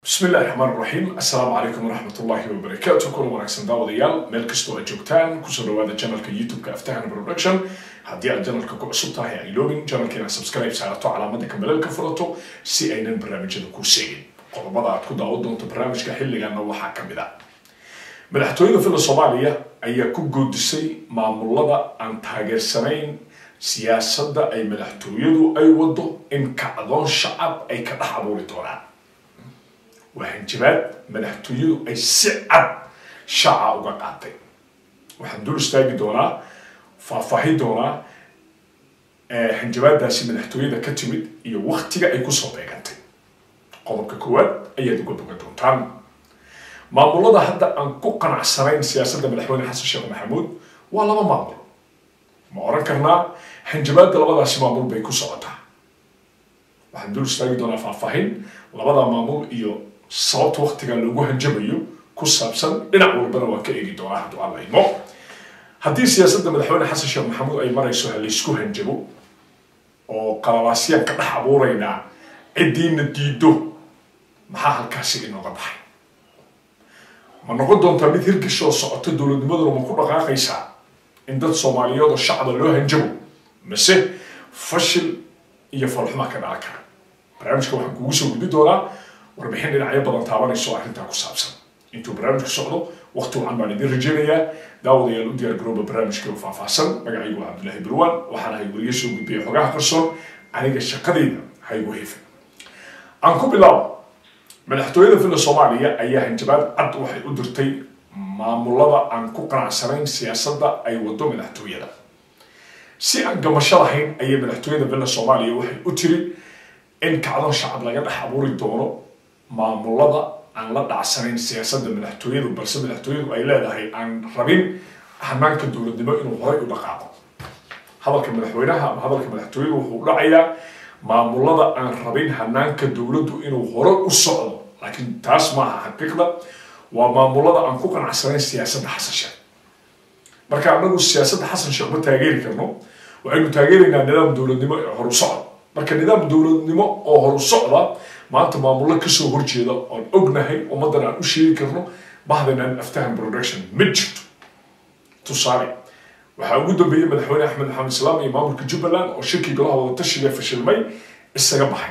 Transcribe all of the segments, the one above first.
bismi illahi raxmaan raxiim assalaamu calaykum waraxmat ullahi wabarakaatu kuna wanaagsan daawadayaal meel kastoo aad joogtaan kusoo dhawaada janalka youtube-ka aftahan production haddii aad janalka ku cusub tahay ha iloobin janalka inaad subscribe saarato calaamada kambaleel ka furato si aynan barnaamijyada ku seegin qodobada aad ku daawan doonto barnaamijka xilligana waxaa ka mid a madaxtooyada filla soomaaliya ayaa ku goodisay maamulada aan taageersanayn siyaasadda ay madaxtooyadu ay wado in kacdoon shacab ay ka dhex abuuri doonaan waa hanjabaad madaxtooyadu ay si cad shaaca uga qaatay waxaan dul istaagi doonaa faahfaahin doonaa hanjabaadaasi madaxtooyada ka timid iyo waktiga ay kusoo beegantay qodobka koowaad ayaad uga bogan doontaan maamulada hadda aan ku qanacsanayn siyaasadda madaxweyne xasan sheekh maxamuud waa laba maamul ma oran karnaa hanjabaadda labadaasi maamul bay ku socotaa waxaan dul istaagi doonaa faahfaahin labada maamul iyo sababta waktiga loogu hanjabayo ku saabsan dhinac walbana waan ka eegi doonaa hadduu alla imo haddii siyaasadda madaxweyne xasan sheekh maxamuud ay marayso ha laysku hanjabo oo qalabaasyaan ka dhex abuuraynaa ciddiina diido maxaa halkaasi inooga baxay ma noqon doontaa mid hirgasho oo socoto dowladnimaduna ma ku dhaqaaqaysaa in dad soomaaliyeed oo shacba loo hanjabo mise fashil iyo falxumaa ka dhalan kara barnaamijka waxaan kugu soo gudbi doonaa warbixin dhinacyo badan taabanayso arrintaa ku saabsan intuu barnaamijku socdo waqti wacan baan idin rajaynayaa daawadayaal u diyaar garooba barnaamijka faahfaahsan magacaygu waa cabdullaahi barwaan waxaan ahay weliga soo gudbiya xogaha qarsoon aniga shaqadayda haygu heefin aan ku bilaabo madaxtooyada filla soomaaliya ayaa hanjabaad cad waxay u dirtay maamulada aan ku qanacsanayn siyaasadda ay wado madaxtooyada si aan gamasho lahayn ayay madaxtooyada villa soomaaliya waxay u tiri in kacdoon shacab laga dhex abuuri doono maamulada aan la dhacsanayn siyaasadda madaxtooyadu balse madaxtooyadu ay leedahay aan rabin hanaanka dowladnimo inuu horay u dhaqaaqo hadalka madaxweynaha ama hadalka madaxtooyadu wuxuu dhacayaa maamulada aan rabin hanaanka dowladdu inuu hore u socdo laakiin taas maaha xaqiiqda waa maamulada aan ku qanacsanayn siyaasadda xasan sheekh marka anagu siyaasadda xasan sheekh ma taageeri karno waxaynu taageeraynaa nidaam dowladnimo ee horu socda marka nidaam dowladnimo oo horu socda maanta maamullo kasoo horjeeda oon ognahay ummaddan aan u sheegi karno bahdanaan aftahan production ma jirto tusaale waxaa ugu dambeeyey madaxweyne axmed maxamed islaam iyo maamulka jubbaland oo shirkii golaha wadatashiga fashilmay isaga baxay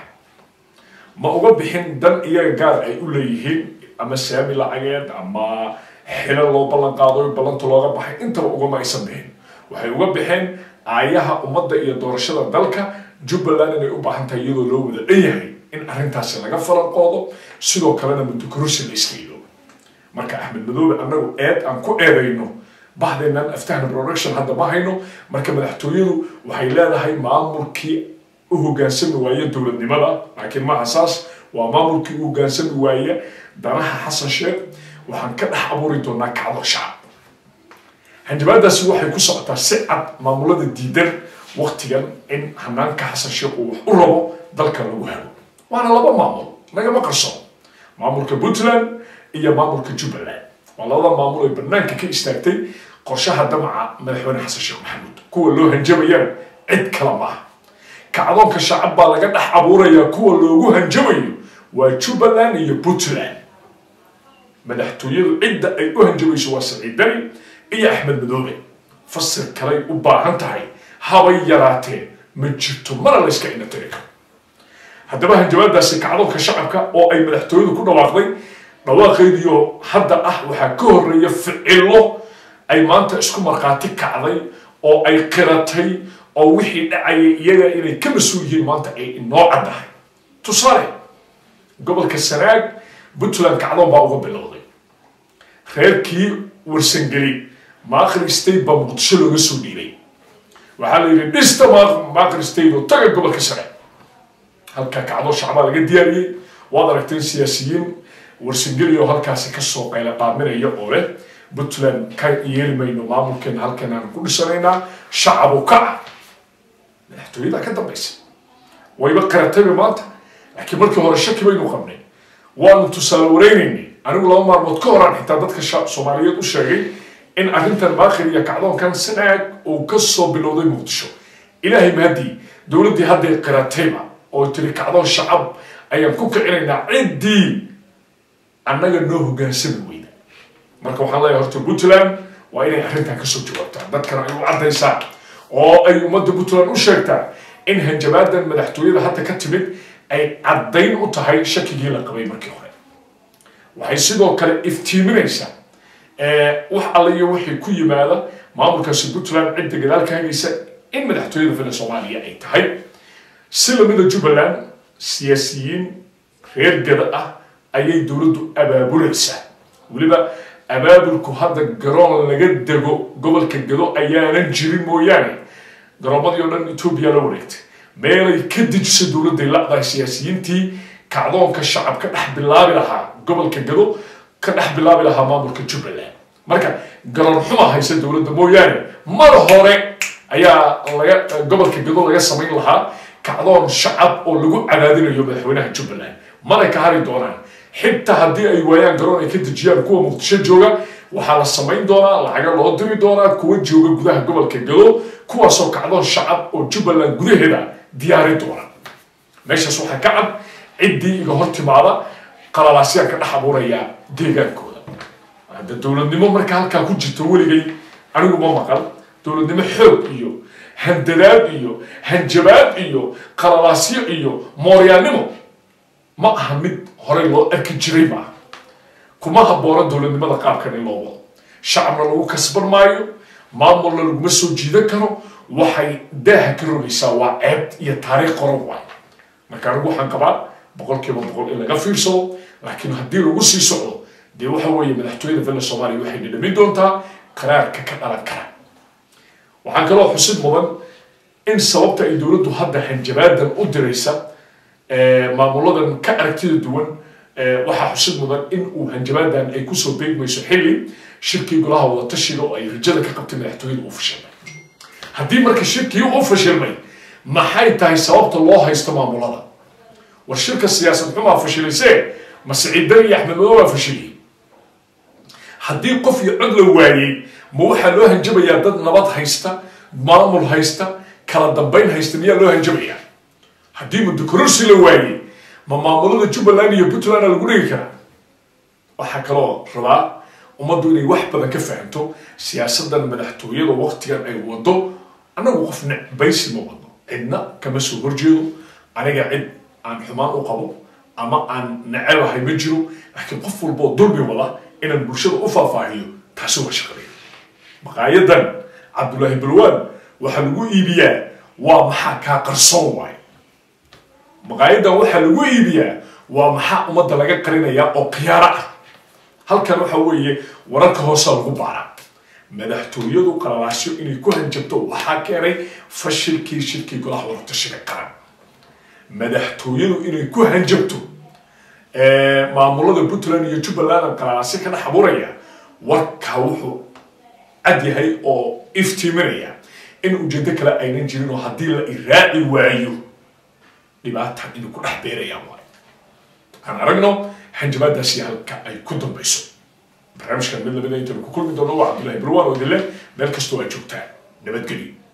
ma uga bixin dan iyaga gaar ay u leeyihiin ama saami lacageed ama xilo loo ballan qaado ballanta looga baxay intaba ugama aysan bixin waxay uga baxeen aayaha ummadda iyo doorashada dalka jubbaland inay u baahan tahay iyadoo loo wada dhan yahay in arrintaasi laga falanqoodo sidoo kalena muddokororsi la iska ilo marka axmed madoobe annagu eed aan ku eedayno bahdeenan aftahna production hadda ma hayno marka madaxtooyadu waxay leedahay maamulkii u hogaansami waaye dowladnimada laakiin maaha saas waa maamulkii u hogaansami waaye danaha xasan sheekh waxaan ka dhex abuuri doonaa kacdo shacab hanjabaadaasi waxay ku socotaa si cad maamulada diidan waktigan in hanaanka xasan sheekh uu wax u rabo dalka lagu hago waana laba maamul nagama qarsoon maamulka puntland iyo maamulka jubbaland waa labada maamul ay banaanka ka istaagtay qorshaha damaca madaxweyne xasan sheekh maxamuud kuwa loo hanjabayaan cid kale maaha kacdoonka shacab baa laga dhex abuurayaa kuwa loogu hanjabayo waa jubbaland iyo puntland madaxtooyadu cidda ay u hanjabayso waa saciid dani iyo axmed madoobe fasir kalay u baahan tahay habay yaraatee ma jirto mana la yska inatiri karo haddaba hanjabaadaasi kacdoonka shacabka oo ay madaxtooyadu ku dhawaaqday dhawaaqeediyo hadda ah waxaa ka horeeya ficilo ay maanta isku markhaati kacday oo ay qiratay oo wixii dhacayay iyaga inay ka mas-uul yihiin maanta ay inoo caddahay tusaale gobolka sanaag puntland kacdoon baa uga bilowday reerkii warsangeli maaqri state baa muqdisho looga soo dhiibay waxaa la yidhi dhista maaqri state oo taga gobolka sanaag halkaa kacdoon shacbaa laga diyaariyey waad aragteen siyaasiyiin warsangeli oo halkaasi kasoo qayla qaaminaya oo leh puntland ka yeeli mayno maamulkeena halkan aan ku dhisanaynaa shacabu kaca madaxtooyadaa ka dambaysa wayba qaratayba maanta laakiin markii hore shaki baynu qabnay waanu tusaale wareynaynay anigu laba maalmood ka horaan xitaa dadka soomaaliyeed u sheegay in arrintan maakhir iyo kacdoonkan sanaag uu kasoo bilowday muqdisho ilaahay mahadii dowladdii hadday qiratayba oo tiri kacdoon shacab ayaan ku kicinaynaa ciddii annaga noo hogaansami weyda marka waxaan leeyahay horta puntland waa inay arrintan kasoo jawaabtaan dadkana ay u caddaysaa oo ay ummadda puntland u sheegtaa in hanjabaadan madaxtooyada hadda ka timid ay caddayn u tahay shakigii la qabay markii hore waxay sidoo kale iftiiminaysaa wax alla iyo wixii ku yimaada maamulkaasi puntland cidda gadaal ka hagaysa in madaxtooyada villa soomaaliya ay tahay si lamida jubbaland siyaasiyiin reer gada ah ayay dowladdu abaabulaysaa weliba abaabulku hadda garoon laga dego gobolka gado ayaanan jirin mooyaane garoomadii oo dhan etoobiya la wareegtay meelay ka dejiso dowladday la'dahay siyaasiyiintii kacdoonka shacab ka dhex bilaabi lahaa gobolka gado ka dhex bilaabi lahaa maamulka jubbaland marka garoon xuma haysa dowladda mooyaane mar hore ayaa laga gobolka gado laga samayn lahaa kacdoon shacab oo lagu cadaadinayo madaxweynaha jubbaland mana ka hari doonaan xitaa haddii ay waayaan garoon ay ka dejiyaan kuwa muqdisho jooga waxaa la samayn doonaa lacaga loo diri doonaa kuwa jooga gudaha gobolka gado kuwaasoo kacdoon shacab oo jubbaland gudaheeda diyaari doona meeshaas waxaa ka cad ciddii iga hor timaada qalalaasyaa ka dhex abuuraya deegaankooda hadda dowladnimo marka halkaa ku jirto weligay anigu ma maqal dowladnimo xoog iyo handadaad iyo hanjabaad iyo qalalaasyo iyo mooryaannimo ma aha mid horey loo arki jiray maaha kuma habboona dowladnimada qaabkan in loo wado shacabna lagu kasban maayo maamulna laguma soo jiidan karo waxay daaha ka rogaysaa waa ceeb iyo taariikh qoran waay marka anigu waxaan qabaa boqol kiiba boqol in laga fiirsado laakiin haddii lagu sii socdo dee waxa weeye madaxtooyada villa soomaaliya waxay dhidhamin doontaa qaraarka ka dhalan kara waxaan kaloo xusid mudan in sababta ay dowladdu hadda hanjabaadan u diraysa maamuladan ka aragtida duwan waxaa xusid mudan in uu hanjabaadan ay kusoo beegmayso xilli shirkii golaha wada tashiga oo ay rajada ka qabtay madaxtooyada uu fashilmay haddii marka shirkii u fashilmay maxay tahay sababta loo haysto maamulada war shirka siyaasad xumaa fashilaysee ma siciidan iyo axmed madow baa fashiliyey haddii qof iyo cod la waayey ma waxaa loo hanjabayaa dad nabad haysta maamul haysta kala dambayn haysta miyaa loo hanjabayaa haddii mudukororsi la waayey ma maamulada jubbaland iyo puntlandna lagu dhigi karaa waxaa kaloo rabaa ummaddu inay wax badan ka fahamto siyaasadan madaxtooyada waqtigan ay wado annagu qof necbaysi ma wadno cidna kama soo horjeedo aniga cid aan xumaan u qabo ama aan necebahay ma jiro laakiin qof walboo dulmi wada inaan bulshada u faahfaahiyo taasi waa shaqadeeda maqaayadan cabdullaahi balwaan waxaa lagu iibiyaa waa maxaa kaa qarsoon waay maqaayadan waxaa lagu iibiyaa waa maxaa ummadda laga qarinayaa oo khiyaaro ah halkan waxa weeye wararka hoosa lagu baaraa madaxtooyadu qalalaasyo inay ku hanjabto waxaa keenay fashilkii shirkii golaha wadatashiga qaran madaxtooyadu inay ku hanjabto maamulada puntland iyo jubbaland qalalaasyo ka dhex abuuraya warkaa wuxuu cad yahay oo iftiiminaya in ujeedo kale aynan jirin oo haddii la iraaci waayo dhibaatan inay ku dhex beerayaan waay aan aragno hanjabaadaasi halka ay ku dambayso barnaamijkan mid lamida intaynu ku kulmi doono waa cabdullahi barwaan oo idin leh meel kastoo aad joogtaan nabadgelyo